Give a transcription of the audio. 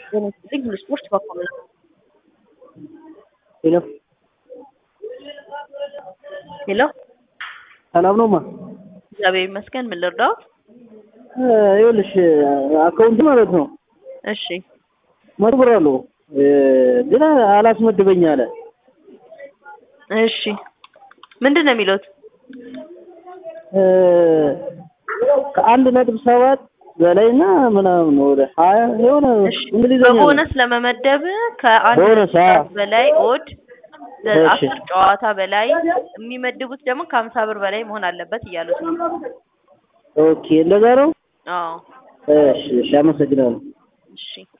በነዚህ ሁሉ ስፖርት በኩል ነው። ሄሎ ሄሎ ሰላም ነው ማ እግዚአብሔር ይመስገን። ምን ልርዳው? ይኸውልሽ አካውንት ማለት ነው እሺ መቶ ብር አለው ግን አላስመድበኝ አለ። እሺ ምንድን ነው የሚሉት? ከአንድ ነጥብ ሰባት በላይና ምናምን ወደ ሀያ የሆነ እሺ እንግሊዝኛ ነው። በቦነስ ለመመደብ ከአንድ ቦነስ፣ አዎ። ሰዓት በላይ ኦድ እሺ። አስር ጨዋታ በላይ የሚመድቡት ደግሞ ከሀምሳ ብር በላይ መሆን አለበት እያሉት ነው። ኦኬ እንደዛ ነው። አዎ እሺ እሺ አመሰግናለሁ። እሺ